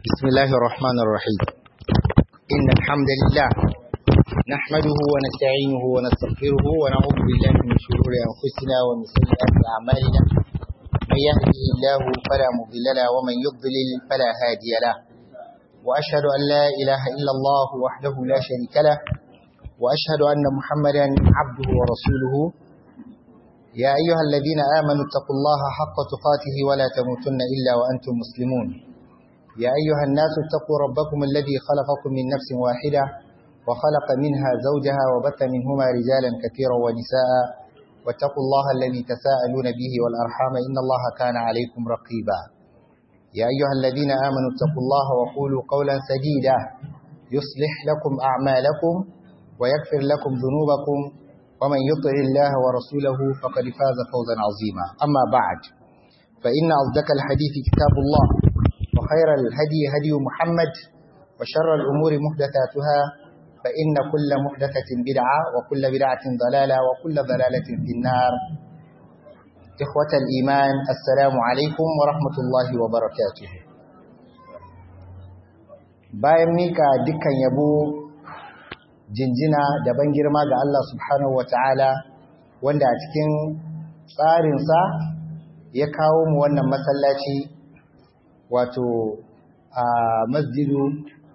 بسم الله الرحمن الرحيم إن الحمد لله نحمده ونستعينه ونستغفره ونعوذ بالله من شرور أنفسنا ومن سيئات أعمالنا من يهده الله فلا مضل له ومن يضلل فلا هادي له وأشهد أن لا إله إلا الله وحده لا شريك له وأشهد أن محمدا عبده ورسوله يا أيها الذين آمنوا اتقوا الله حق تقاته ولا تموتن إلا وأنتم مسلمون يا أيها الناس اتقوا ربكم الذي خلقكم من نفس واحدة وخلق منها زوجها وبث منهما رجالا كثيرا ونساء واتقوا الله الذي تساءلون به والأرحام إن الله كان عليكم رقيبا يا أيها الذين آمنوا اتقوا الله وقولوا قولا سديدا يصلح لكم أعمالكم ويغفر لكم ذنوبكم ومن يطع الله ورسوله فقد فاز فوزا عظيما أما بعد فإن أصدق الحديث كتاب الله وخير الهدي هدي محمد وشر الأمور محدثاتها فإن كل محدثة بدعة وكل بدعة ضلالة وكل ضلالة في النار إخوة الإيمان السلام عليكم ورحمة الله وبركاته bayan mika dukkan yabo jinjina da ban girma ga Allah subhanahu wata'ala wanda a cikin tsarinsa ya kawo mu wannan masallaci wato a masjidu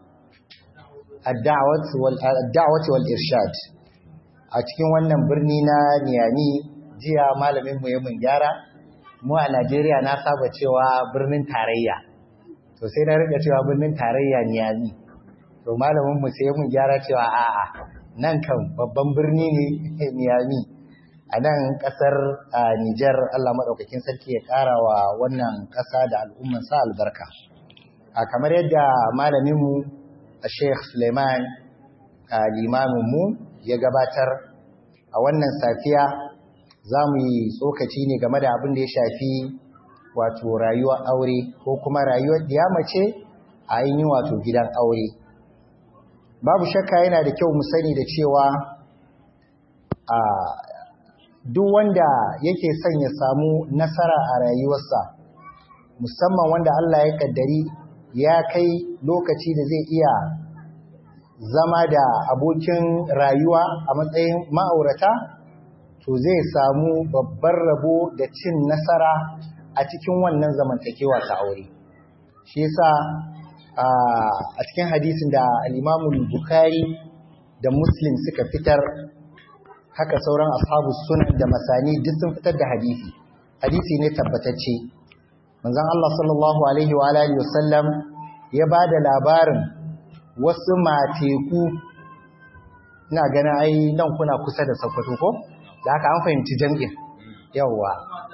ad-da'wati wal irshad a cikin wannan birni na Niyami jiya malamin mu ya mun gyara mu a Najeriya na saba cewa birnin tarayya to sai na rika cewa birnin tarayya Niyami to malamin mu sai mun gyara cewa a'a nan kan babban birni ne Niyami a nan kasar Nijar Allah madaukakin sarki ya ƙara wa wannan ƙasa da al'umman sa albarka a kamar yadda malamin mu Sheikh Suleiman limamin mu ya gabatar a wannan safiya za mu yi tsokaci ne game da abin da ya shafi wato rayuwar aure ko kuma rayuwar mace a yi wato gidan aure babu shakka yana da kyau mu sani da cewa a duk wanda yake son ya samu nasara a rayuwarsa musamman wanda Allah ya kaddari ya kai lokaci da zai iya zama da abokin rayuwa a matsayin ma'aurata to zai samu babbar rabo da cin nasara a cikin wannan zamantakewa ta aure shi yasa a cikin hadisin da al-Imam Bukhari da Muslim suka fitar haka sauran ashabu sunan da masani duk sun fitar da hadisi hadisi ne tabbatacce manzon Allah sallallahu alaihi wa alihi wasallam ya bada labarin wasu mateku ina ganin ai nan kuna kusa da Sokoto ko da haka an fahimci jam'in yawwa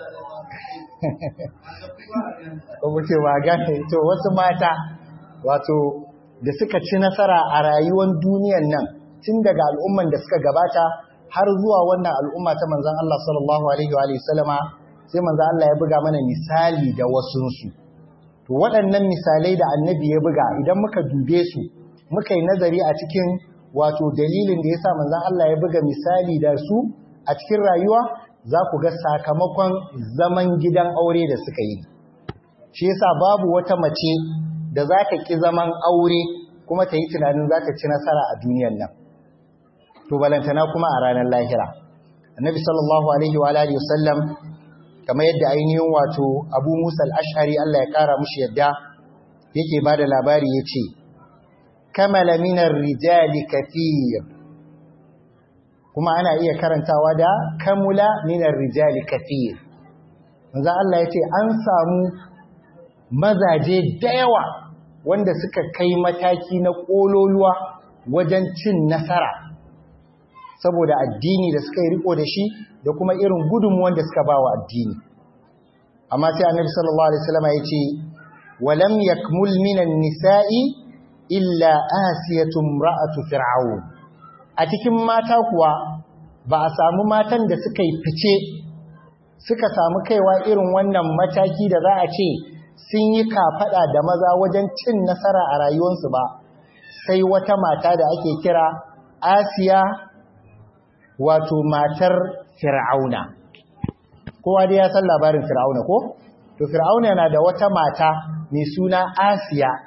ko muke ba gane to wasu mata wato da suka ci nasara a rayuwar duniyan nan tun daga al'umman da suka gabata har zuwa wannan al'umma ta manzon Allah sallallahu alaihi wa sallama sai manzon Allah ya buga mana misali da wasunsu to waɗannan misalai da annabi ya buga idan muka dube su muka yi nazari a cikin wato dalilin da yasa manzon Allah ya buga misali da su a cikin rayuwa za ku ga sakamakon zaman gidan aure da suka yi shi yasa babu wata mace da za ta ƙi zaman aure kuma ta yi tunanin za ta ci nasara a duniyan nan to balantana kuma a ranar lahira annabi sallallahu alaihi wa alihi wasallam kamar yadda ainihin wato abu musa al-ash'ari Allah ya kara mushi yadda yake bada labari yace kamala minar rijali kathir kuma ana iya karantawa da kamula minar rijali kathir manzo Allah yace an samu mazaje da yawa wanda suka kai mataki na kololuwa wajen cin nasara saboda addini da suka yi riko da shi da kuma irin gudunmuwan da suka ba wa addini amma sai annabi sallallahu alaihi wasallam ya ce walam yakmul minan nisa'i illa asiyatun ra'atu fir'aun a cikin mata kuwa ba a samu matan da suka yi fice suka samu kaiwa irin wannan mataki da za a ce sun yi kafada da maza wajen cin nasara a rayuwarsu ba sai wata mata da ake kira asiya wato matar fir'auna kowa dai ya san labarin fir'auna ko to fir'auna yana da wata mata mai suna asiya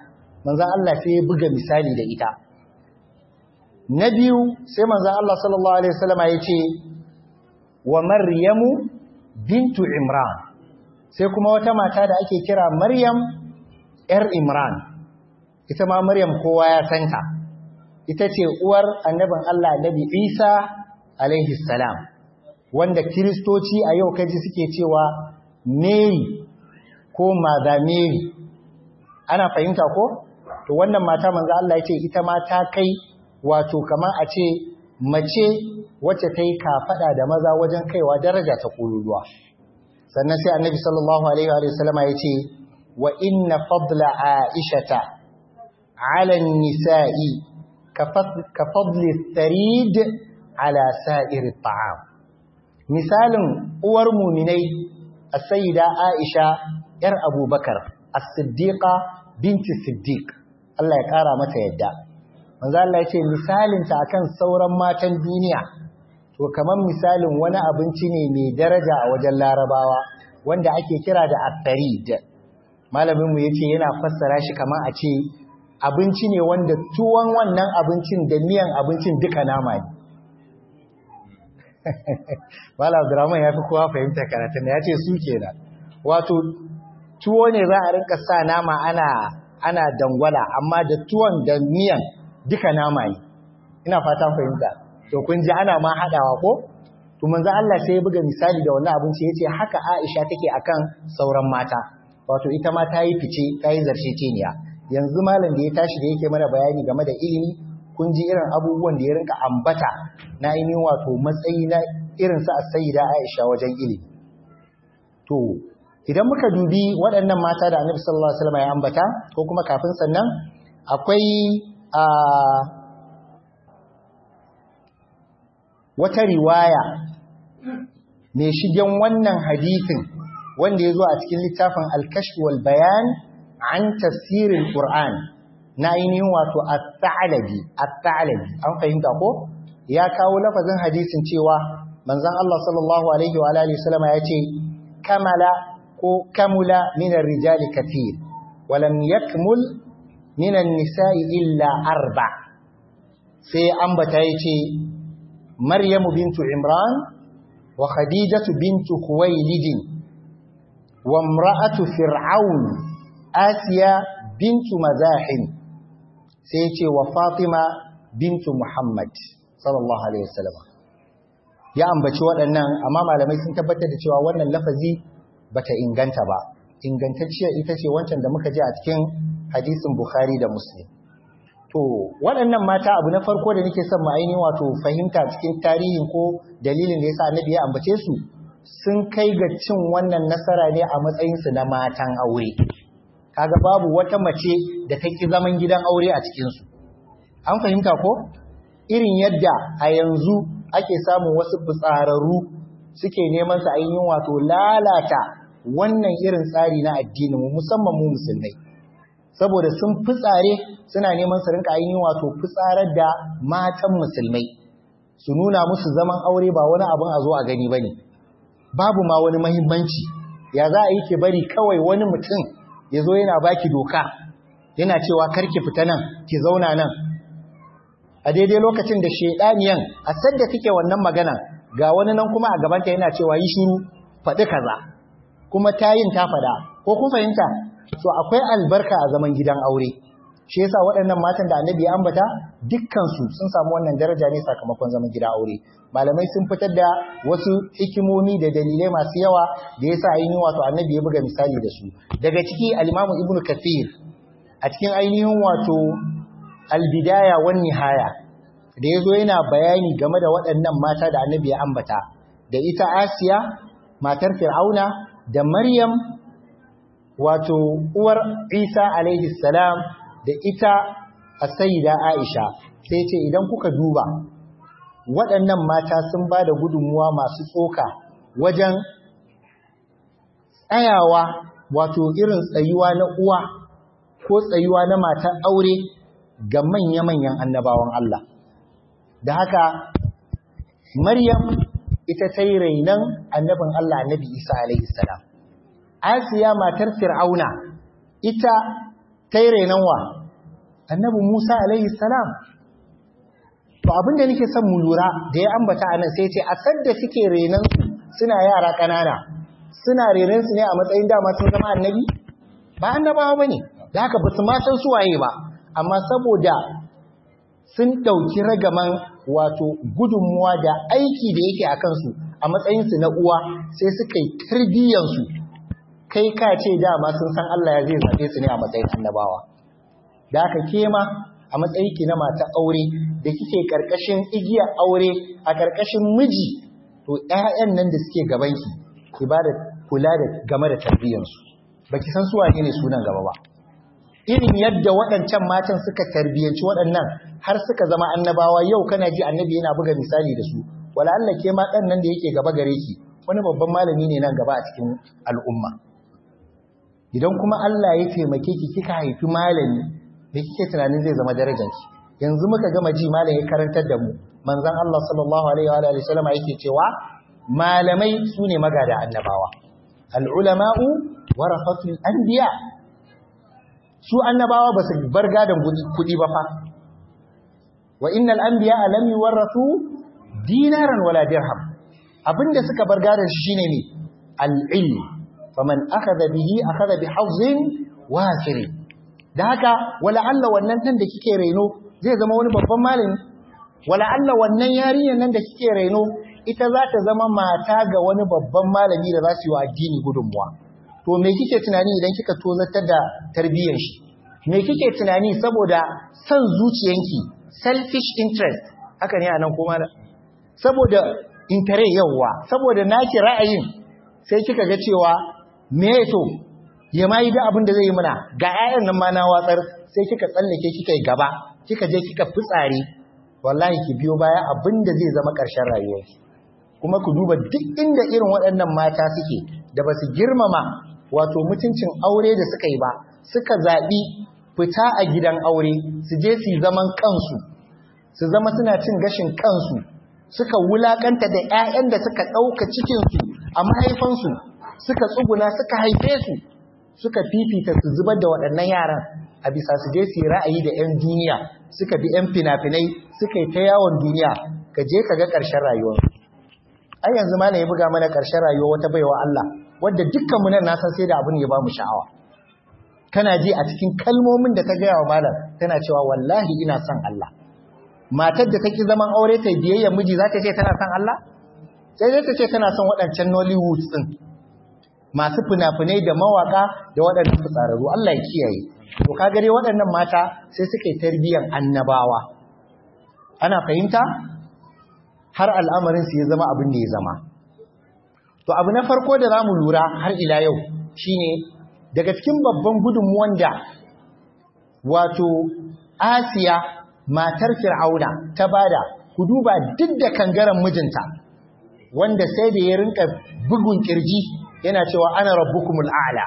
manzan Allah sai ya buga misali da ita na biyu sai manzan Allah sallallahu alaihi wasallama ya ce wa maryamu bintu imran sai kuma wata mata da ake kira maryam yar imran ita ma maryam kowa ya santa ita ce uwar annabin Allah annabi Isa alaihi salam wanda kiristoci a yau kaji suke cewa Mary ko Mother Mary ana fahimta ko to wannan mata manzo Allah yace ita ma ta kai wato kamar a ce mace wacce ta yi kafada da maza wajen kaiwa daraja ta kululuwa sannan sai annabi sallallahu alaihi wa sallama yace wa inna fadla aishata ala nisa'i ka fadli tharid ala sa'iri ta'am misalin uwar muminai as-sayyida Aisha yar Abubakar as-siddiqa binti siddiq Allah ya kara mata yadda manzo Allah ya ce misalin ta akan sauran matan duniya to kaman misalin wani abinci ne mai daraja a wajen larabawa wanda ake kira da at-tarid malamin mu yace yana fassara shi kaman a ce abinci ne wanda tuwon wannan abincin da miyan abincin duka nama ne Malam Abdurrahman ya fi kowa fahimta karatun da ya ce su kenan. Wato tuwo ne za a rinka sa nama ana ana dangwala amma da tuwon da miyan duka nama ne. Ina fatan fahimta. To kun ji ana ma haɗawa ko? To manzo Allah sai ya buga misali da wannan abinci yace haka Aisha take akan sauran mata. Wato ita ma ta yi fice, ta yi zarce teniya. Yanzu malam da ya tashi da yake mana bayani game da ilimi kun ji irin abubuwan da ya rinka ambata na ainihin wato matsayi na irin sa sayyida Aisha wajen ilimi to idan muka dubi waɗannan mata da Annabi sallallahu alaihi wasallam ya ambata ko kuma kafin sannan akwai a wata riwaya mai shigen wannan hadisin wanda ya zo a cikin littafin al-kashf wal bayan an tafsirin Qur'an na ainihin wato at-ta'alabi at-ta'alabi an fahimta ko ya kawo lafazin hadisin cewa manzon Allah sallallahu alaihi wa alihi wasallam ya ce kamala ko kamula min ar-rijali kathir wa lam yakmul min an-nisa'i illa arba sai ambata yace Maryam bintu Imran wa Khadijatu bintu Khuwailid wa imra'atu Fir'aun Asiya bintu Mazahim sai ya ce wa Fatima bintu Muhammad sallallahu alaihi wasallam ya ambaci waɗannan amma malamai sun tabbatar da cewa wannan lafazi bata inganta ba ingantacciya ita ce wancan da muka ji a cikin hadisin Bukhari da Muslim to waɗannan mata abu na farko da nake son mu ainihin wato fahimta cikin tarihin ko dalilin da yasa Annabi ya ambace su sun kai ga cin wannan nasara ne a matsayin su na matan aure kaga babu wata mace da ta ki zaman gidan aure a cikinsu an fahimta ko irin yadda a yanzu ake samun wasu fitsararru suke neman su ainihin wato lalata wannan irin tsari na addinin mu musamman mu musulmai saboda sun fitsare suna neman su rinka ainihin wato fitsarar da matan musulmai su nuna musu zaman aure ba wani abin a zo a gani bane babu ma wani mahimmanci ya za a yi ke bari kawai wani mutum ya zo yana baki doka yana cewa karki fita nan ki zauna nan a daidai lokacin da shedaniyan a sadda kike wannan magana ga wani nan kuma a gabanta yana cewa yi shiru faɗi kaza kuma tayin ta faɗa ko kun fahimta so akwai albarka a zaman gidan aure shi yasa waɗannan matan da annabi ya ambata dukkansu sun samu wannan daraja ne sakamakon zaman gidan aure malamai sun fitar da wasu hikimomi da dalilai masu yawa da yasa ainihin wato annabi ya buga misali da su daga ciki al-imamu ibnu kathir a cikin ainihin wato al-bidaya wan nihaya da yazo yana bayani game da waɗannan mata da annabi ya ambata da ita asiya matar fir'auna da maryam wato uwar isa alaihi salam da ita as-sayyida aisha sai ce idan kuka duba waɗannan mata sun ba da gudunmuwa masu tsoka wajen tsayawa wato irin tsayuwa na uwa ko tsayuwa na matan aure ga manya-manyan annabawan Allah. Da haka, Maryam ita ta yi rainon annabin Allah annabi Isa alaihi salam. Asiya matar Fir'auna ita ta yi rainon wa annabi Musa alaihi salam to abinda nake son mu lura da ya ambata anan sai ce a sadda suke renan su suna yara kanana suna renan su ne a matsayin dama sun zama annabi ba annabawa bane da haka ba su ma san su waye ba amma saboda sun dauki ragaman wato gudunmuwa da aiki da yake akan su a matsayin su na uwa sai suka yi tarbiyyar su kai ka ce dama sun san Allah ya zai zabe su ne a matsayin annabawa da haka kema a matsayi ki na mata aure da kike karkashin igiya aure a karkashin miji to ƴaƴan nan da suke gaban ki ki ba da kula da game da tarbiyyar su baki san su wane ne sunan gaba ba irin yadda waɗancan matan suka tarbiyyanci waɗannan har suka zama annabawa yau kana ji annabi yana buga misali da su wala Allah ke ma ɗan nan da yake gaba gare ki wani babban malami ne nan gaba a cikin al'umma idan kuma Allah ya taimake ki kika haifi malami da kike tunanin zai zama darajarki yanzu muka gama ji malam ya karantar da mu manzon Allah sallallahu alaihi wa alihi wasallam yake cewa malamai sune magada annabawa al ulama'u warafatul anbiya su annabawa ba su bar gadan kudi ba fa wa innal anbiya lam yuwarrathu dinaran wala dirham abinda suka bar gadan shi shine ne al ilm faman akhadha bihi akhadha bi hazzin wafir da haka wala Allah wannan dan da kike reno zai zama wani babban malami wala Allah wannan yarinyar nan da kike reno ita za ta zama mata ga wani babban malami da za su yi wa addini gudunmuwa to me kike tunani idan kika tozartar da tarbiyyar shi me kike tunani saboda san zuciyanki selfish interest haka ne anan kuma da saboda interest yawa saboda naki ra'ayin sai kika ga cewa me to ya ma yi da abin da zai yi muna ga 'ya'yan nan ma na watsar sai kika tsallake kika yi gaba kika je kika fitsare wallahi ki biyo baya abin da zai zama ƙarshen rayuwarki kuma ku duba duk inda irin waɗannan mata suke da ba su girmama wato mutuncin aure da suka yi ba suka zaɓi fita a gidan aure su je su zaman kansu su zama suna cin gashin kansu suka wulakanta da 'ya'yan da suka ɗauka cikinsu a mahaifansu suka tsuguna suka haife su suka fifita su zubar da waɗannan yaran a bisa su je su yi ra'ayi da 'yan duniya suka bi 'yan fina-finai suka yi ta yawon duniya ka je ka ga ƙarshen rayuwarsu ai yanzu malam ya buga mana ƙarshen rayuwa wata baiwa Allah wadda dukkan mu nan na san sai da abin ya ba mu sha'awa kana ji a cikin kalmomin da ta gaya wa malam tana cewa wallahi ina son Allah matar da take zaman aure ta biyayya miji za ta ce tana son Allah sai dai ta ce tana son waɗancan Nollywood din masu fina-finai da mawaka da waɗannan fitsararru Allah ya kiyaye to ka gare waɗannan mata sai suka yi tarbiyyar annabawa ana fahimta har al'amarin su ya zama abin da ya zama to abu na farko da zamu lura har ila yau shine daga cikin babban gudunmuwan da wato Asiya matar Fir'auna ta bada ku duba duk da kangaren mijinta wanda sai da ya rinka bugun kirji yana cewa ana rabbukumul a'la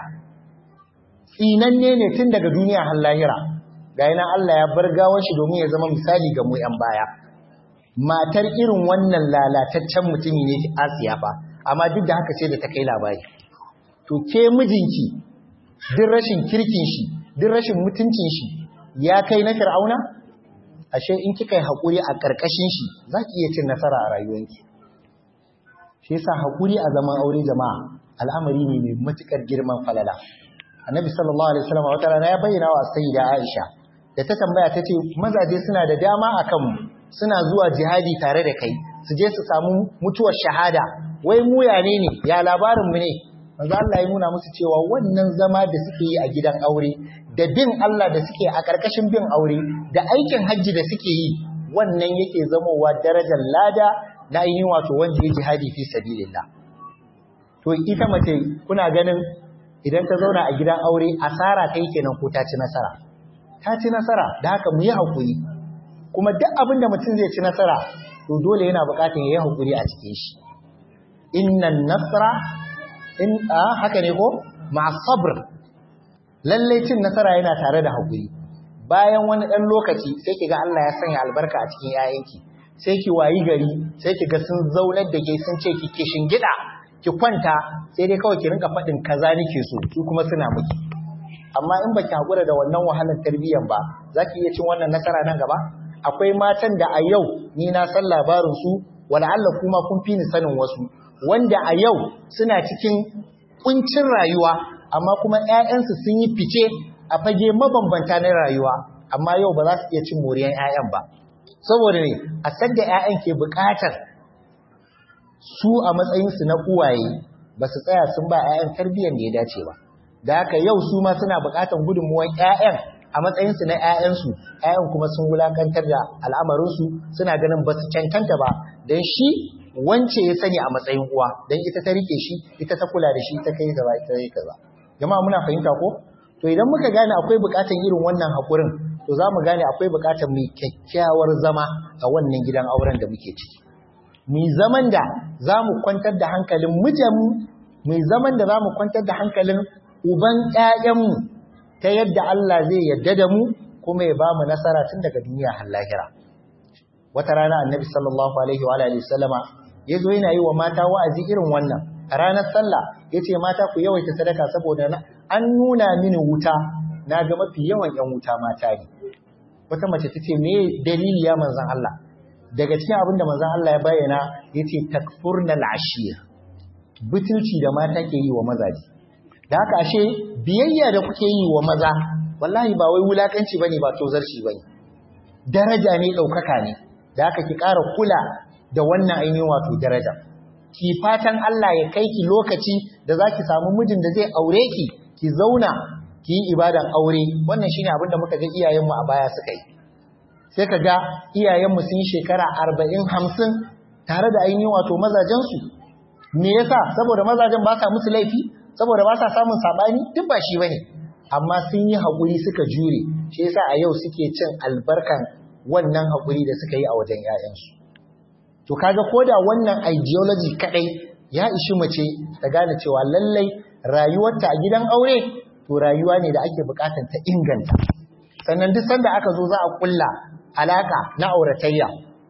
tsinanne ne tun daga duniya har lahira ga yana Allah ya bar gawar shi domin ya zama misali ga mu yan baya matar irin wannan lalataccen mutumi ne Asiya fa amma duk da haka sai da ta kai labari to ke mijinki duk rashin kirkin shi duk rashin mutuncin shi ya kai na Fir'auna ashe in kika yi hakuri a karkashin shi zaki iya cin nasara a rayuwarki shi yasa hakuri a zaman aure jama'a al'amari ne mai matukar girman falala annabi sallallahu alaihi wasallam wata rana ya bayyana wa sayyida Aisha da ta tambaya ta ce mazaje suna da dama akan mu suna zuwa jihadi tare da kai su je su samu mutuwar shahada wai mu ya ne ne ya labarin mu ne manzo Allah ya nuna musu cewa wannan zama da suke yi a gidan aure da bin Allah da suke a karkashin bin aure da aikin hajji da suke yi wannan yake zamowa darajar lada na yin wato wanda ya jihadi fi sabilillah to ita mace kuna ganin idan ta zauna a gidan aure asara ta yi kenan ko ta ci nasara ta ci nasara da haka mu yi haƙuri kuma duk abin da mutum zai ci nasara to dole yana buƙatar ya yi haƙuri a cikin shi innan nasara in a haka ne ko ma sabr lalle cin nasara yana tare da haƙuri bayan wani ɗan lokaci sai ki ga Allah ya sanya albarka a cikin 'ya'yanki sai ki wayi gari sai ki ga sun zaunar da ke sun ce ki kishin gida ki kwanta sai dai kawai ki rinka faɗin kaza nake so su kuma suna miki amma in baki hakura da wannan wahalar tarbiyyan ba zaki iya cin wannan nasara nan gaba akwai matan da a yau ni na san labarin su wala Allah kuma kun fi ni sanin wasu wanda a yau suna cikin kuncin rayuwa amma kuma ƴaƴansu sun yi fice a fage mabambanta na rayuwa amma yau ba za su iya cin moriyan ƴaƴan ba saboda ne a sadda ƴaƴan ke buƙatar su a matsayinsu na uwaye ba su tsaya sun ba ƴaƴan tarbiyyar da ya dace ba da haka yau su ma suna buƙatar gudunmuwan ƴaƴan a matsayinsu na ƴaƴansu ƴaƴan kuma sun wulakantar da al'amarinsu suna ganin ba su cancanta ba don shi wance ya sani a matsayin uwa don ita ta rike shi ita ta kula da shi ta kai gaba ita kai kaza jama'a muna fahimta ko to idan muka gane akwai buƙatar irin wannan haƙurin to za mu gane akwai buƙatar mai kyakkyawar zama a wannan gidan auren da muke ciki mai zaman da za mu kwantar da hankalin mijinmu mai zaman da za mu kwantar da hankalin uban ƴaƴanmu ta yadda Allah zai yadda da mu kuma ya ba mu nasara tun daga duniya har lahira wata rana annabi sallallahu alaihi wa alihi sallama yazo yana yi wa mata wa'azi irin wannan a ranar sallah yace mata ku yawaita sadaka saboda an nuna mini wuta na ga mafi yawan yan wuta mata ne wata mace tace me dalili ya manzon Allah daga cikin abin da manzon Allah ya bayyana yace takfurna al-ashir butulci da mata ke yi wa mazaji da haka ashe biyayya da kuke yi wa maza wallahi ba wai wulakanci bane ba tozarci bane daraja ne daukaka ne da haka ki ƙara kula da wannan ainihin wato daraja ki fatan Allah ya kai ki lokaci da zaki samu mijin da zai aure ki ki zauna ki yi ibadan aure wannan shine abin da muka ga iyayenmu a baya suka yi sai ka ga iyayenmu sun yi shekara arba'in hamsin tare da ainihin wato mazajensu me yasa saboda mazajen ba sa musu laifi saboda ba sa samun saɓani duk ba shi bane amma sun yi haƙuri suka jure shi yasa a yau suke cin albarkan wannan haƙuri da suka yi a wajen 'ya'yansu to kaga koda wannan ideology kadai ya ishi mace ta gane cewa lallai rayuwarta a gidan aure to rayuwa ne da ake bukatar ta inganta sannan duk sanda aka zo za a kulla alaka na auratayya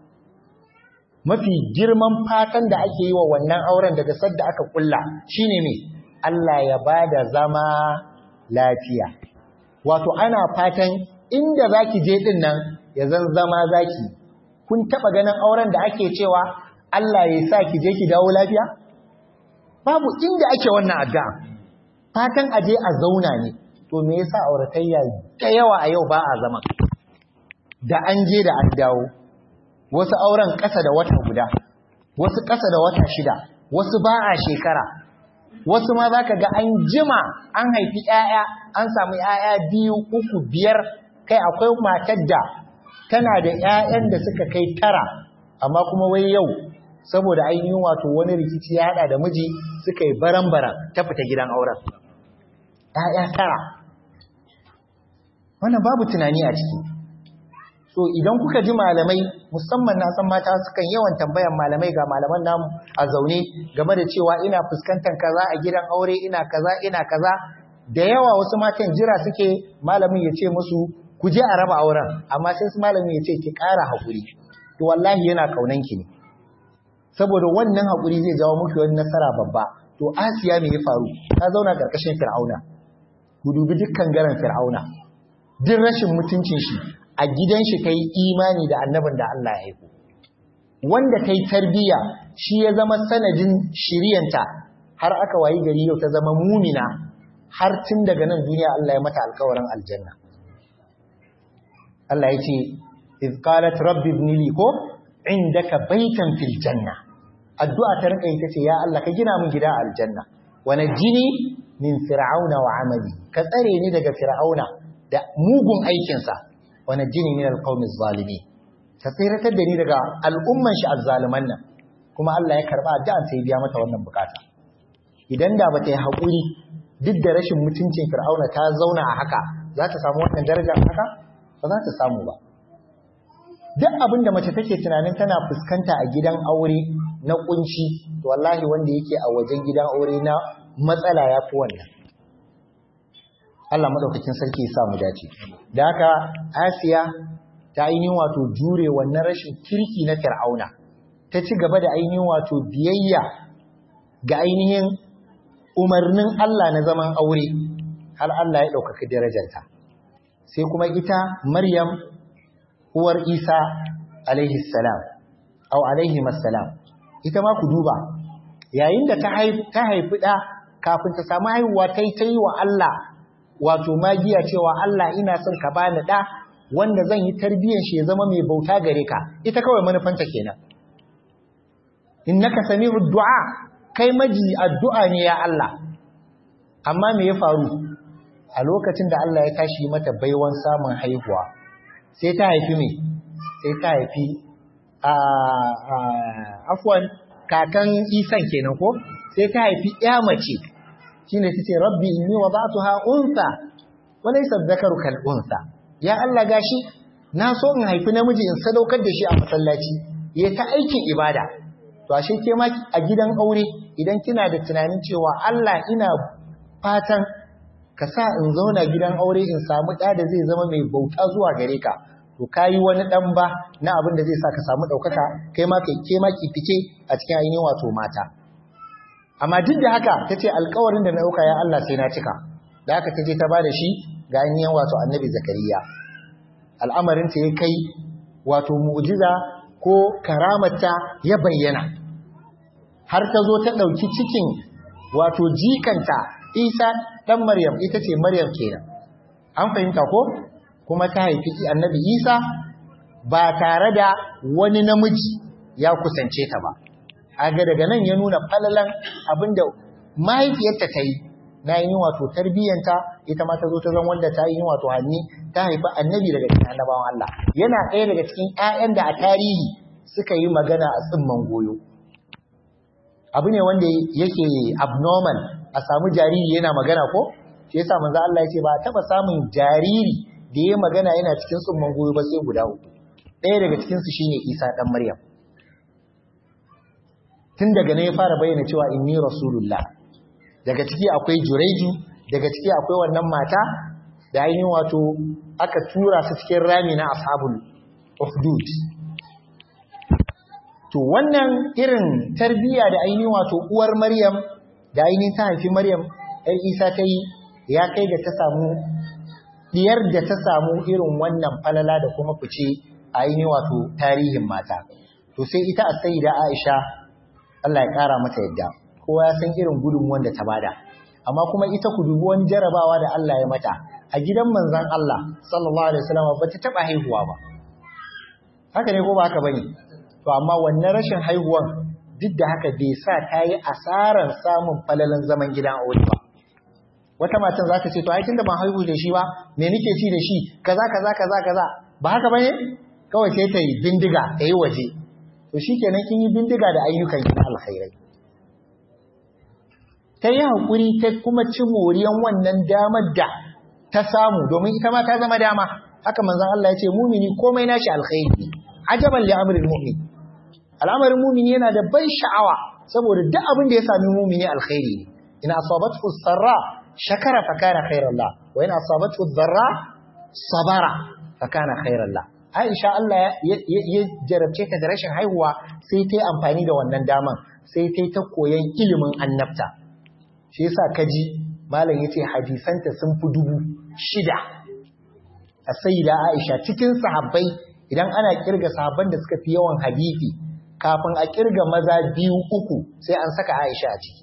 mafi girman fatan da ake yi wa wannan auren daga sadda aka kulla shine me Allah ya bada zama lafiya wato ana fatan inda zaki je din nan ya zan zama zaki kun taba ganin auren da ake cewa Allah ya sa ki je ki dawo lafiya babu inda ake wannan addu'a fatan aje a zauna ne to me yasa auratayya da yawa a yau ba a zama da an je da an dawo wasu auren ƙasa da wata guda wasu ƙasa da wata shida wasu ba a shekara wasu ma za ka ga an jima an haifi ‘ya'ya an samu ‘ya'ya biyu uku biyar kai akwai matar da tana da ‘ya'yan da suka kai tara amma kuma wai yau saboda ainihin wato wani rikici ya haɗa da miji suka yi baran-baran ta fita gidan auren ‘ya'ya tara wannan babu tunani a ciki so idan kuka ji malamai musamman na san mata sukan yawan tambayan malamai ga malaman namu a zaune game da cewa ina fuskantar kaza a gidan aure ina kaza ina kaza da yawa wasu matan jira suke malamin ya ce musu ku je a raba auren amma sai su malamin ya ce ki ƙara haƙuri to wallahi yana kaunan ki ne saboda wannan haƙuri zai jawo muku wani nasara babba to Asiya me ya faru ta zauna karkashin Fir'auna ku dubi dukkan garan Fir'auna duk rashin mutuncin shi a gidan shi ta yi imani da annabin da Allah ya aiko wanda ta yi tarbiyya shi ya zama sanadin shiryanta har aka wayi gari yau ta zama mumina har tun daga nan duniya Allah ya mata alkawarin aljanna Allah ya ce iz qalat rabbi ibn li ko indaka baitan fil janna addu'a ta rinka ita ce ya Allah ka gina min gida a aljanna wa najini min fir'auna wa amali ka tsare ni daga fir'auna da mugun aikinsa wani jini min alqawmi zalimi ta tsiratar da ni daga al'umman shi azzaliman nan kuma Allah ya karba addu'an sai biya mata wannan bukata idan da bata yi hakuri duk da rashin mutuncin Fir'auna ta zauna a haka za ta samu wannan darajar haka ba za ta samu ba duk abin da mace take tunanin tana fuskanta a gidan aure na kunci to wallahi wanda yake a wajen gidan aure na matsala ya fi wannan Allah madaukakin sarki ya sa mu dace da haka Asiya ta ainihin wato jure wannan rashin kirki na Fir'auna ta ci gaba da ainihin wato biyayya ga ainihin umarnin Allah na zaman aure har Allah ya ɗaukaka darajarta sai kuma ita Maryam uwar Isa alaihi salam au alaihi salam ita ma ku duba yayin da ta haifi ɗa kafin ta samu haihuwa ta yi ta yi wa Allah wato magiya cewa Allah ina son ka bani ɗa wanda zan yi tarbiyyar shi ya zama mai bauta gare ka ita kawai manufanta kenan innaka sami'ud du'a kai maji addu'a ne ya Allah amma me ya faru a lokacin da Allah ya tashi mata baiwan samun haihuwa sai ta haifi me sai ta haifi a afwan kakan isan kenan ko sai ta haifi ya mace shine tace rabbi inni wada'tuha unsa wa laysa dhakaru kal unsa ya Allah gashi na so in haifi namiji in sadaukar da shi a masallaci ya ta aikin ibada to ashe ke ma a gidan aure idan kina da tunanin cewa Allah ina fatan ka sa in zauna gidan aure in samu ɗa da zai zama mai bauta zuwa gare ka to kayi wani ɗan ba na abin da zai sa ka samu ɗaukaka kai ma kai ke ma ki fice a cikin ainihin wato mata amma duk da haka ta ce alkawarin da na ɗauka ya Allah sai na cika da haka ta je ta ba da shi ga ainihin wato annabi zakariya al'amarinta ya kai wato mu'jiza ko karamarta ya bayyana har ta zo ta ɗauki cikin wato jikanta isa ɗan maryam ita ce maryam kenan an fahimta ko kuma ta haifi annabi isa ba tare da wani namiji ya kusance ta ba aga daga nan ya nuna falalan abinda mahaifiyarta ta yi na yi wato tarbiyyanta ita ma ta zo ta zan wanda ta yi wato hanni ta haifi annabi daga cikin annabawan Allah yana ɗaya daga cikin ƴaƴan da a tarihi suka yi magana a tsimman goyo abu ne wanda yake abnormal a samu jariri yana magana ko shi yasa manzo Allah ya ce ba taba samun jariri da ya magana yana cikin tsimman goyo ba sai guda uku ɗaya daga cikin su shine Isa dan Maryam tun daga ne ya fara bayyana cewa inni rasulullah daga ciki akwai jureju daga ciki akwai wannan mata da ainihin wato aka tura su cikin rami na ashabul ukhdud to wannan irin tarbiya da ainihin wato uwar maryam da ainihin ta haifi maryam ɗan isa ta yi ya kai da ta samu diyar da ta samu irin wannan falala da kuma fice a ainihin wato tarihin mata to sai ita a da aisha Allah ya ƙara mata yadda kowa ya san irin gudunmuwan da ta bada amma kuma ita ku dubi wani jarabawa da Allah ya mata a gidan manzon Allah sallallahu alaihi wasallam ba ta taba haihuwa ba haka ne ko ba haka bane to amma wannan rashin haihuwan duk da haka bai sa ta yi asaran samun falalan zaman gidan aure ba wata matan za ta ce to ai tunda ban haihu da shi ba me nake ci da shi kaza kaza kaza kaza ba haka bane kawai sai ta yi bindiga ta yi waje to shikenan kin yi bindiga da ayyukan ki alkhairai ta yi haƙuri ta kuma ci moriyan wannan damar da ta samu domin ita ma ta zama dama haka manzon Allah ya ce mumini komai nashi alkhairi ajaban li amril mu'min al'amarin mumini yana da ban sha'awa saboda duk abin da ya sami mumini alkhairi ne ina asabathu sarra shakara fa kana khairan la wa ina asabathu dharra sabara fa kana khairan la Aisha Allah ya jarabce ta da rashin haihuwa sai ta yi amfani da wannan daman sai ta yi ta koyan ilimin annabta shi yasa kaji malam yace hadisanta sun fi dubu shida a sayyida Aisha cikin sahabbai idan ana kirga sahabban da suka fi yawan hadisi kafin a kirga maza biyu uku sai an saka Aisha a ciki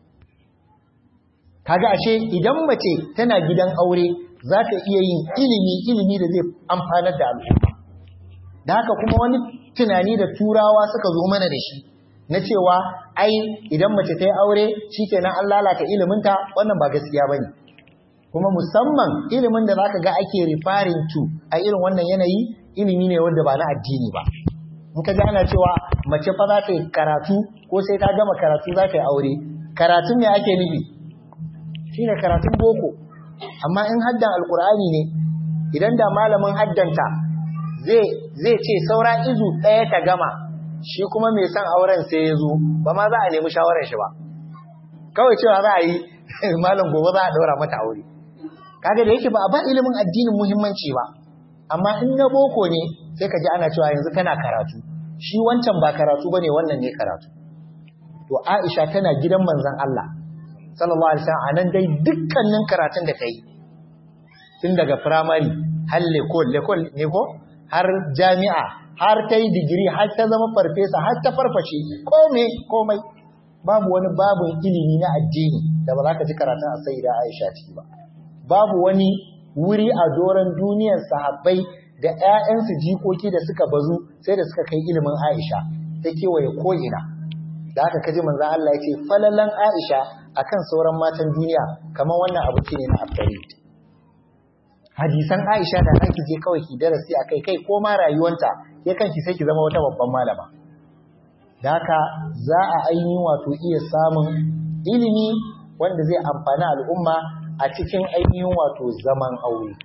kaga ashe idan mace tana gidan aure za ta iya yin ilimi ilimi da zai amfanar da al'umma da haka kuma wani tunani da turawa suka zo mana da shi na cewa ai idan mace ta yi aure shikenan an lalata iliminta wannan ba gaskiya bane kuma musamman ilimin da zaka ga ake referring to a irin wannan yanayi ilimi ne wanda ba na addini ba in ka ji ana cewa mace fa za ta yi karatu ko sai ta gama karatu za ta yi aure karatun me ake nufi shine karatun boko amma in haddan alkur'ani ne idan da malamin haddanta zai zai ce saura izu ɗaya ta gama shi kuma mai son auren sai ya zo ba ma za a nemi shawarar shi ba kawai cewa za a yi malam gobe za a ɗaura mata aure kaga da yake ba a ba ilimin addinin muhimmanci ba amma in na boko ne sai ka ji ana cewa yanzu kana karatu shi wancan ba karatu bane wannan ne karatu to Aisha tana gidan manzon Allah sallallahu alaihi wasallam anan dai dukkanin karatun da kai tun daga primary har lekol lekol ne ko har jami'a har ta yi digiri har ta zama farfesa har ta farfashe komai komai babu wani babun ilimi na addini da ba za ka ji karatun a sai da Aisha ciki ba babu wani wuri a doron duniyar sahabbai da ƴaƴansu jikoki da suka bazu sai da suka kai ilimin Aisha ta kewaye ko'ina da haka kaji manzon Allah ya ce falalan Aisha akan sauran matan duniya kamar wannan abu ne na afdari hadisan Aisha da ake je kawai ki darasi akai kai ko ma rayuwanta ya kanki sai ki zama wata babban malama da haka za a ainihin wato iya samun ilimi wanda zai amfani al'umma a cikin ainihin wato zaman aure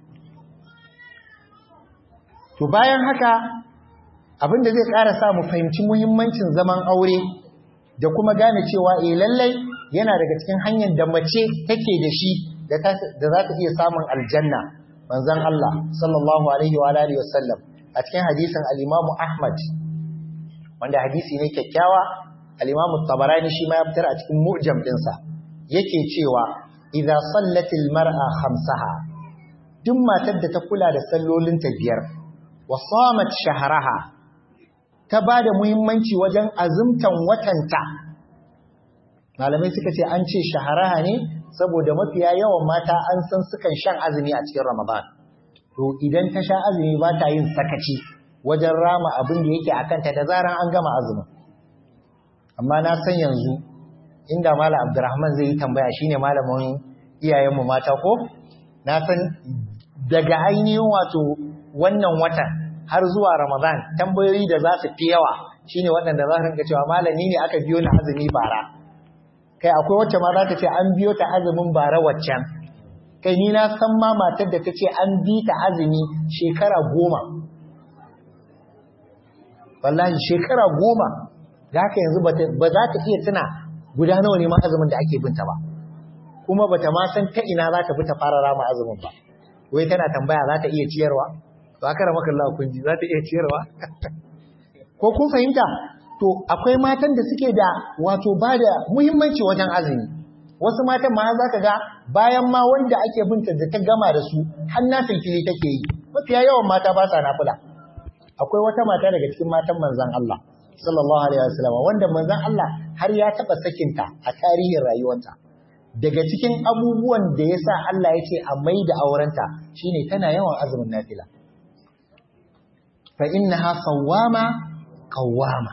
to bayan haka abin da zai ƙara sa mu fahimci muhimmancin zaman aure da kuma gane cewa eh lallai yana daga cikin hanyar da mace take da shi da za ta iya samun aljanna manzon Allah sallallahu alaihi wa alihi wasallam a cikin hadisin al-Imam Ahmad wanda hadisi ne kyakkyawa al-Imam Tabarani shi ma ya fitar a cikin mu'jam dinsa yake cewa idza sallatil mar'a khamsaha duk matar da ta kula da sallolinta biyar wa samat shahraha ta bada muhimmanci wajen azumtan watanta malamai suka ce an ce shaharaha ne saboda mafiya yawan mata an san sukan shan azumi a cikin Ramadan to idan ta sha azumi ba ta yin sakaci wajen rama abin da yake akanta da zaran an gama azumin amma na san yanzu inda malam Abdurrahman zai yi tambaya shine malamin iyayenmu mata ko na san daga ainihin wato wannan watan har zuwa Ramadan tambayoyi da za su fi yawa shine waɗanda za su rinka cewa malami ne aka biyo na azumi bara kai akwai wacce ma za ta ce an biyo ta azumin bara waccan kai ni na san ma matar da ta ce an bi ta azumi shekara goma wallahi shekara goma da haka yanzu ba za ta iya tuna guda nawa ne ma azumin da ake binta ba kuma ba ta ma san ta ina za ta bi ta fara rama azumin ba wai tana tambaya za ta iya ciyarwa ba kara maka Allah kun ji za ta iya ciyarwa ko kun fahimta to akwai matan da suke da wato ba da muhimmanci wajen azumi wasu matan ma za ka ga bayan ma wanda ake binta da ta gama da su har na filfili take yi mafiya yawan mata ba sa nafila akwai wata mata daga cikin matan manzon Allah sallallahu alaihi wasallam wanda manzon Allah har ya taba sakinta a tarihin rayuwarta daga cikin abubuwan da yasa Allah ya ce a mai da aurenta shine tana yawan azumin nafila fa innaha sawwama qawwama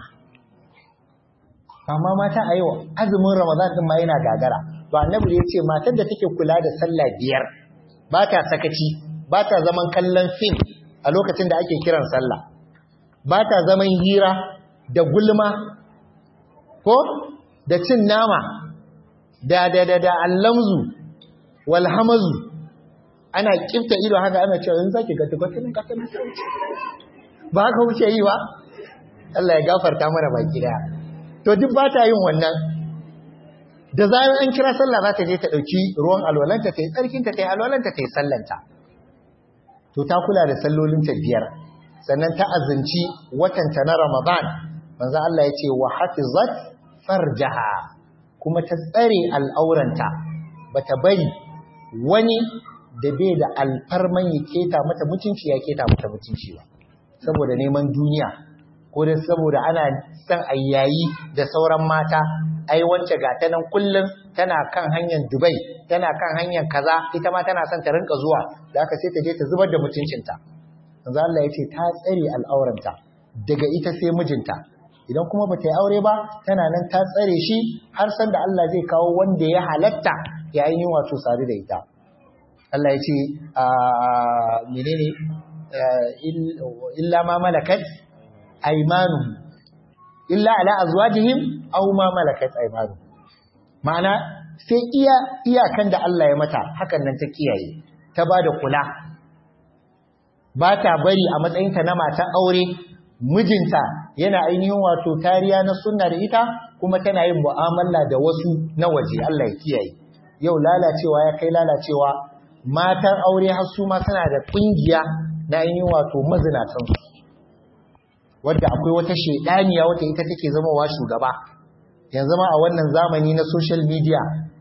amma mata a yau azumin Ramadan din ma yana gagara to annabi ya ce matar da take kula da sallah biyar ba ta sakaci ba ta zaman kallon fim a lokacin da ake kiran sallah ba ta zaman hira da gulma ko da cin nama da da da da allamzu wal hamazu ana kifta ido haka ana cewa in zaki ga tukwatin ka kana ba haka wuce yi ba Allah ya gafarta mana baki daya to duk ba ta yin wannan da zarar an kira sallah za ta je ta ɗauki ruwan alwalanta ta yi tsarkinta ta yi alwalanta ta yi sallanta to ta kula da sallolinta biyar sannan ta azanci watanta na ramadan manzo Allah ya ce wa hafizat farjaha kuma ta tsare al'auranta bata bari wani da bai da alfarman ya keta mata mutunci ya keta mata mutunci ba saboda neman duniya ko da saboda ana son ayyayi da sauran mata ai wance ga ta nan kullum tana kan hanyar Dubai tana kan hanyar kaza ita ma tana son ta rinka zuwa da aka sai ta je ta zubar da mutuncinta manzo Allah ya ce ta tsare al'auranta daga ita sai mijinta idan kuma bata yi aure ba tana nan ta tsare shi har san da Allah zai kawo wanda ya halatta ya ainihin wato sadu da ita Allah ya ce menene illa ma malakat aymanuhum illa ala azwajihim aw ma malakat aymanuhum ma'ana sai iya iyakan da Allah ya mata hakan nan ta kiyaye ta bada kula ba ta bari a matsayinta na matan aure mijinta yana ainihin wato tariya na sunna da ita kuma tana yin mu'amala da wasu na waje Allah ya kiyaye yau lalacewa ya kai lalacewa matan aure har su ma suna da kungiya na ainihin wato mazinatansu wadda akwai wata shedaniya wata ita take zama wa shugaba yanzu ma a wannan zamani na social media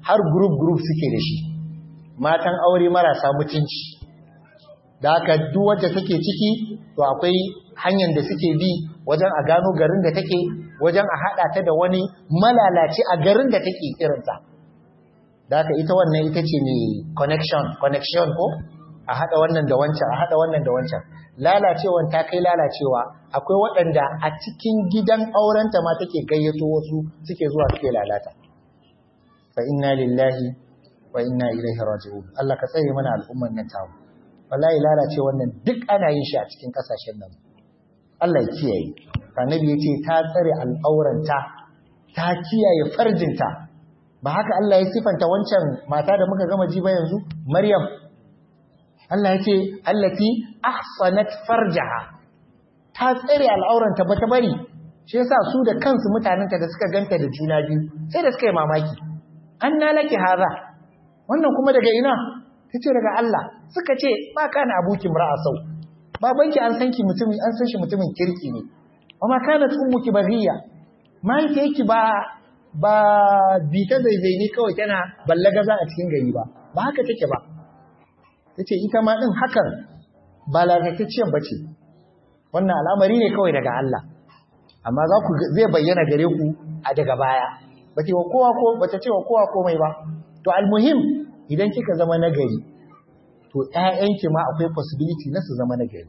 har group group suke da shi matan aure marasa mutunci da haka duk wacce take ciki to akwai hanyar da suke bi wajen a gano garin da take wajen a haɗa ta da wani malalaci a garin da take irinta da haka ita wannan ita ce ne connection connection ko a haɗa wannan da wancan a haɗa wannan da wancan lalacewan ta kai lalacewa akwai waɗanda a cikin gidan aurenta ma take gayyato wasu suke zuwa suke lalata fa inna lillahi wa inna ilaihi raji'un Allah ka tsare mana al'umman nan tamu wallahi lalace wannan duk ana yin shi a cikin kasashen nan Allah ya kiyaye annabi yace ta tsare al'auranta ta kiyaye farjinta ba haka Allah ya sifanta wancan mata da muka gama ji ba yanzu Maryam Allah yace allati ahsanat farjaha ta tsare al'auranta bata bari shi yasa su da kansu mutanenta da suka ganta da juna biyu sai da suka yi mamaki anna laki hadha wannan kuma daga ina tace daga Allah suka ce ba kana abuki mar'a sau babanki an san ki mutumin an san shi mutumin kirki ne amma kana ummuki baghiya mai yake ba ba bita zaizai ne kawai tana ballagaza a cikin gari ba ba haka take ba tace ita ma din hakan ba lalatacciyar bace wannan al'amari ne kawai daga Allah amma za ku zai bayyana gare ku a daga baya bace wa kowa ko bata ce wa kowa komai ba to almuhim idan kika zama nagari to ƴaƴanki ma akwai possibility na su zama nagari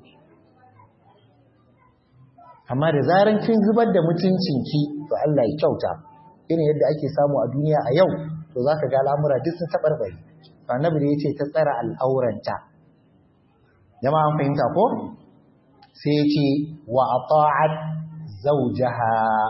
amma da zaran kin zubar da mutuncinki to Allah ya kyauta irin yadda ake samu a duniya a yau to zaka ga al'amura duk sun tabarbare annabi da yace ta tsara al'auranta jama'a an fahimta ko sai yace wa ata'at zawjaha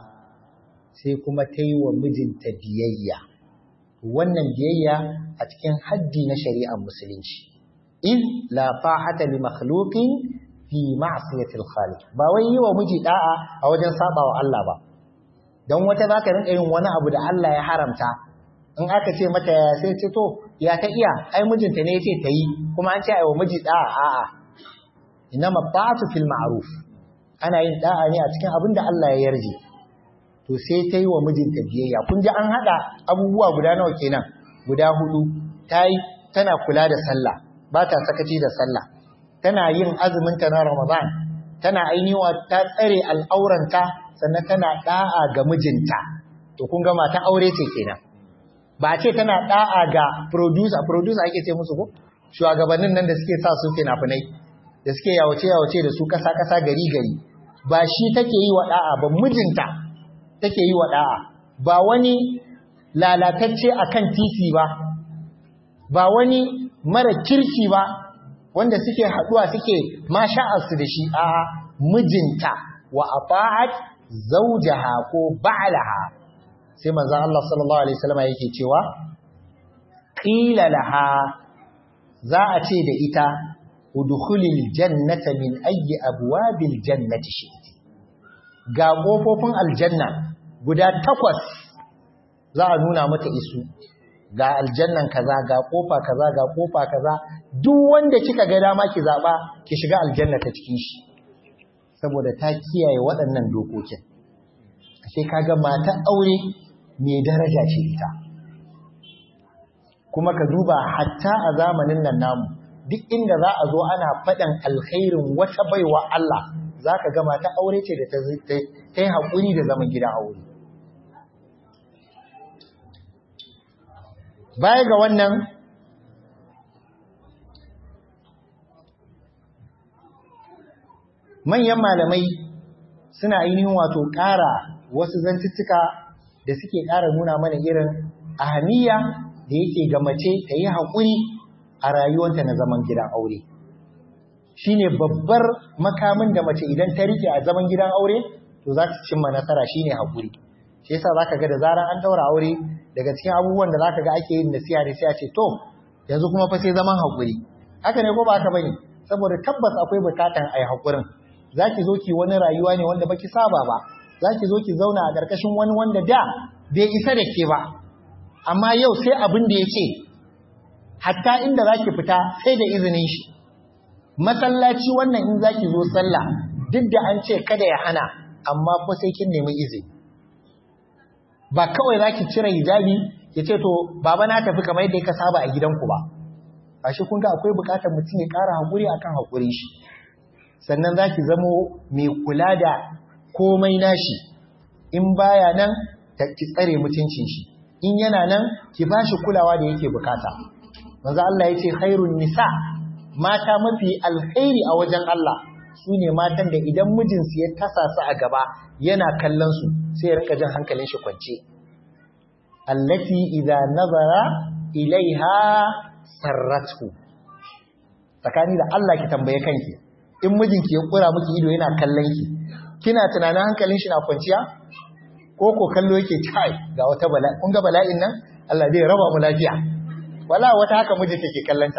sai kuma ta yi wa mijinta biyayya wannan biyayya a cikin haddi na shari'ar musulunci iz la ta'ata li makhluqin fi ma'siyatil khaliq ba wai yi wa miji da'a a wajen sabawa Allah ba dan wata zaka rinka yin wani abu da Allah ya haramta in aka ce mata ya sai ce to ya ta iya ai mijinta ne yace ta yi kuma an ce ai wa miji da'a a'a inama ta'atu fil ma'ruf ana yin da'a ne a cikin abin da Allah ya yarje to sai ta yi wa mijinta biyayya kun ji an haɗa abubuwa guda nawa kenan guda hudu ta yi tana kula da sallah ba ta sakaci da sallah tana yin azuminta na ramadan tana ainiwa ta tsare al'auranta sannan tana da'a ga mijinta to kun ga mata aure ce kenan ba a ce tana da'a ga producer producer ake ce musu ko shugabannin nan da suke sa su fina-finai da suke yawace yawace da su kasa kasa gari gari ba shi take yi wa da'a ba mijinta take yi wa da'a ba wani lalatacce akan titi ba ba wani mara kirki ba wanda suke haduwa suke masha'arsu da shi a mijinta wa afa'at zawjaha ko ba'laha sai manzon Allah sallallahu alaihi wasallam yake cewa qila laha za a ce da ita udkhulil jannata min ayyi abwabil jannati shi'ti ga kofofin aljanna guda takwas za a nuna mata isu ga aljannan kaza ga kofa kaza ga kofa kaza duk wanda kika ga dama ki zaba ki shiga aljanna ta cikin shi saboda ta kiyaye waɗannan dokokin ashe kaga mata aure mai daraja ce ita kuma ka duba hatta a zamanin nan namu duk inda za a zo ana faɗan alkhairin wata baiwa Allah za ka ga mata aure ce da ta yi haƙuri da zaman gidan aure baya ga wannan manyan malamai suna ainihin wato ƙara wasu zantuttuka da suke ƙara nuna mana irin ahamiya da yake ga mace ta yi haƙuri a rayuwanta na zaman gidan aure shi ne babbar makamin da mace idan ta rike a zaman gidan aure to za ta cimma nasara shi ne haƙuri shi yasa za ka ga da zarar an ɗaura aure daga cikin abubuwan da za ka ga ake yin nasiha da sai a ce to yanzu kuma fa sai zaman haƙuri haka ne ko ba haka bane saboda tabbas akwai buƙatan a yi haƙurin za ki zo ki wani rayuwa ne wanda baki saba ba za ki zo ki zauna a ƙarƙashin wani wanda da bai isa da ke ba amma yau sai abin da ya ce hatta inda za ki fita sai da izinin shi masallaci wannan in za ki zo sallah duk da an ce kada ya hana amma ko sai kin nemi izini ba kawai za ki cire hijabi ya ce to baba na tafi kamar yadda ka saba a gidanku ba ashe kun ga akwai bukatar mutum ya ƙara haƙuri akan haƙurin shi sannan za ki zamo mai kula da komai nashi in baya nan ki tsare mutuncin shi in yana nan ki ba shi kulawa da yake bukata manzo Allah ya ce khairun nisa mata mafi alkhairi a wajen Allah su ne matan da idan mijinsu ya tasa su a gaba yana kallon su sai ya rika jin hankalin shi kwance allati idza nazara ilaiha sarratu tsakani da Allah ki tambaye kanki in mijinki ya kura miki ido yana kallon ki kina tunanin hankalin shi na kwanciya ko ko kallo yake kai ga wata bala'i kun ga bala'in nan Allah zai raba mu lafiya wala wata haka miji take kallanta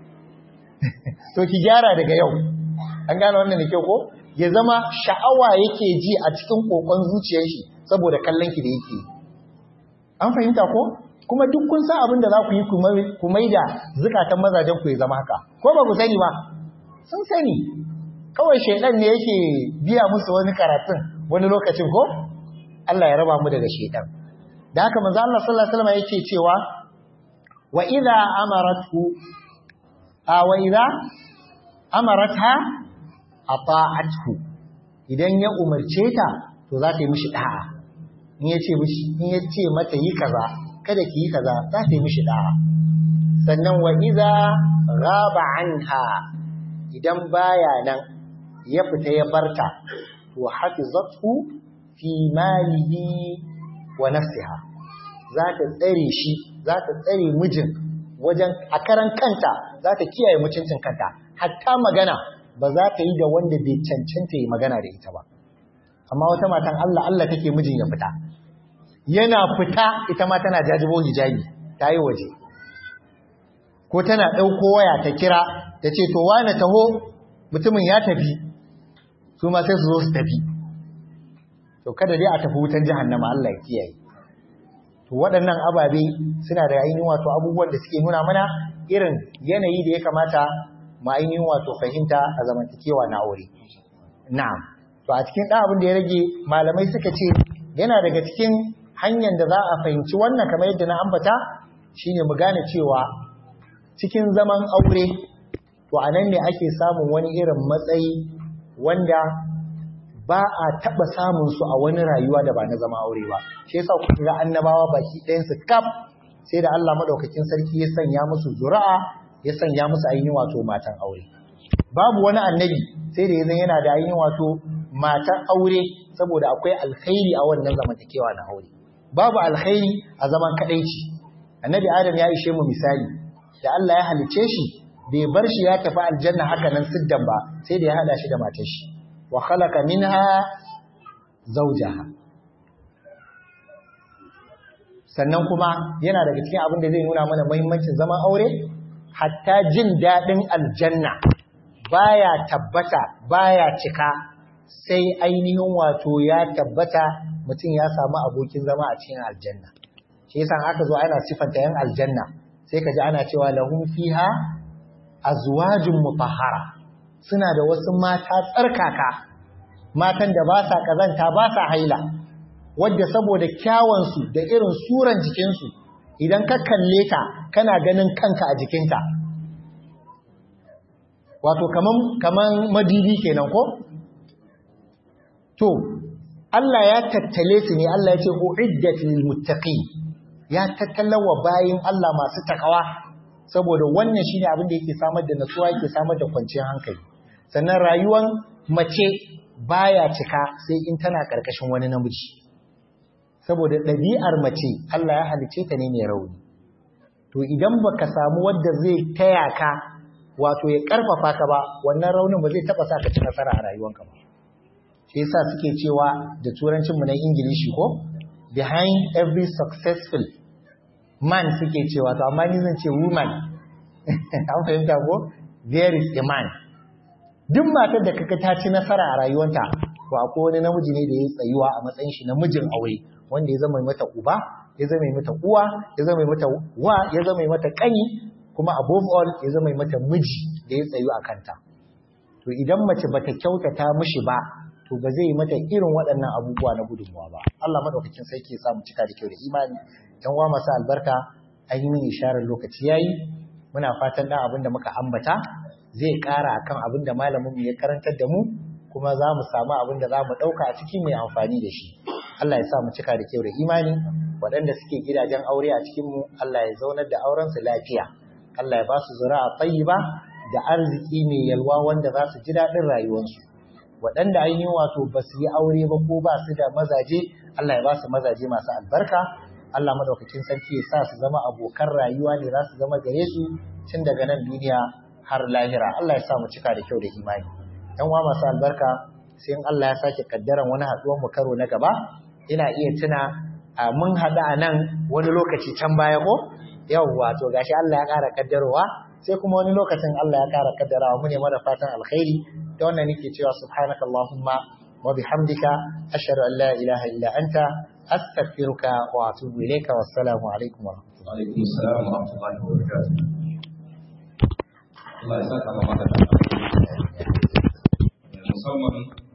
to ki gyara daga yau an gane wannan da kyau ko ya zama sha'awa yake ji a cikin kokon zuciyar shi saboda kallon ki da yake an fahimta ko kuma duk kun san abin da za ku yi ku maida zukatan mazajen ku ya zama haka ko ba ku sani ba sun sani kawai shaidan ne yake biya musu wani karatun wani lokacin ko Allah ya raba mu daga shaidan da haka manzo Allah sallallahu alaihi wasallam yake cewa wa idza amaratu a wa idza amaratha ata'athu idan ya umarce ta to za ta yi mishi da'a in yace mishi in yace mata yi kaza kada ki yi kaza za ta yi mishi da'a sannan wa idza ghaba anha idan baya nan ya fita ya barta to hafizathu fi malihi wa nafsiha za ta tsare shi za ta tsare mijin wajen a karan kanta za ta kiyaye mutuncin kanta hatta magana ba za ta yi da wanda bai cancanta yi magana da ita ba amma wata matan Allah Allah take mijin ya fita yana fita ita ma tana jajibo hijabi ta yi waje ko tana ɗauko waya ta kira ta ce to wane taho mutumin ya tafi su ma sai su zo su tafi to kada dai a tafi wutan jahannama Allah ya kiyaye to waɗannan ababe suna da ainihin wato abubuwan da suke nuna mana irin yanayi da ya kamata mu ainihin wato fahimta a zamantakewa na aure na'am to a cikin ɗan abin da ya rage malamai suka ce yana daga cikin hanyar da za a fahimci wannan kamar yadda na ambata shine mu gane cewa cikin zaman aure to anan ne ake samun wani irin matsayi wanda ba a taɓa samun su a wani rayuwa da ba na zama aure ba shi yasa kuka ga annabawa baki ɗayan su kaf sai da Allah madaukakin sarki ya sanya musu zuri'a ya sanya musu ainihin wato matan aure babu wani annabi sai da yanzu yana da ainihin wato matan aure saboda akwai alkhairi a wannan zamantakewa na aure babu alkhairi a zaman kadaici annabi adam ya ishe mu misali da Allah ya halice shi bai bar shi ya tafi aljanna haka nan siddan ba sai da ya hada shi da matar shi wa khalaqa minha zawjaha sannan kuma yana daga cikin abin da zai nuna mana muhimmancin zaman aure hatta jin dadin aljanna baya tabbata baya cika sai ainihin wato ya tabbata mutum ya samu abokin zama a cikin aljanna shi yasa aka zo ana sifanta yan aljanna sai ka ji ana cewa lahum fiha azwajun mutahhara suna da wasu mata tsarkaka matan da ba sa kazanta ba sa haila wadda saboda kyawansu da irin suran jikinsu idan ka kalle ta kana ganin kanka a jikinta wato kaman kaman madidi kenan ko to Allah ya tattale su ne Allah ya ce uiddat lil muttaqin ya tattalawa bayin Allah masu takawa saboda wannan shine abin da yake samar da natsuwa yake samar da kwanciyar hankali sannan rayuwar mace baya cika sai in tana karkashin wani namiji saboda ɗabi'ar mace Allah ya halice ta ne mai rauni to idan baka samu wanda zai taya ka wato ya karfafa ka ba wannan raunin ba zai taba sa ka ci nasara a rayuwanka ba shi yasa suke cewa da turancin mu na ingilishi ko behind every successful man suke cewa to amma ni zan ce woman an fahimta ko there is a man duk matar da kaga ta ci nasara a rayuwanta to akwai wani namiji ne da ya tsayuwa a matsayin shi namijin aure wanda ya zama mata uba ya zama mata uwa ya zama mata wa ya zama mata kani kuma above all ya zama mata miji da ya tsayu a kanta to idan mace bata kyautata mishi ba to ba zai mata irin waɗannan abubuwa na gudunmuwa ba Allah madaukakin sarki ya samu cika da kyau da imani yan uwa masu albarka an yi mini isharar lokaci yayi muna fatan dan abin da muka ambata zai ƙara akan abin da malamin mu ya karantar da mu kuma za mu samu abin da za mu ɗauka a ciki mai amfani da shi Allah ya sa mu cika da kyau da imani waɗanda suke gidajen aure a cikin mu Allah ya zaunar da auren su lafiya Allah ya ba su zuri'a tayyiba da arziki mai yalwa wanda za su ji daɗin rayuwarsu waɗanda an yi wato ba su yi aure ba ko ba su da mazaje Allah ya ba su mazaje masu albarka Allah madaukakin sarki ya sa su zama abokan rayuwa ne za su zama gare su tun daga nan duniya har lahira Allah ya sa mu cika da kyau da imani yan uwa masu albarka sai in Allah ya sake kaddaran wani haɗuwar mu karo na gaba ina iya tuna a mun haɗu a nan wani lokaci can baya ko yawwa to gashi Allah ya ƙara kaddarowa sai kuma wani lokacin Allah ya ƙara kaddarawa mu ne mana fatan alkhairi da wannan nake cewa subhanakallahumma wa bihamdika ashhadu an la ilaha illa anta astaghfiruka wa atubu ilayka wassalamu alaikum wa rahmatullahi wa alaikum assalam wa rahmatullahi wa barakatuh Allah ya saka maka da musamman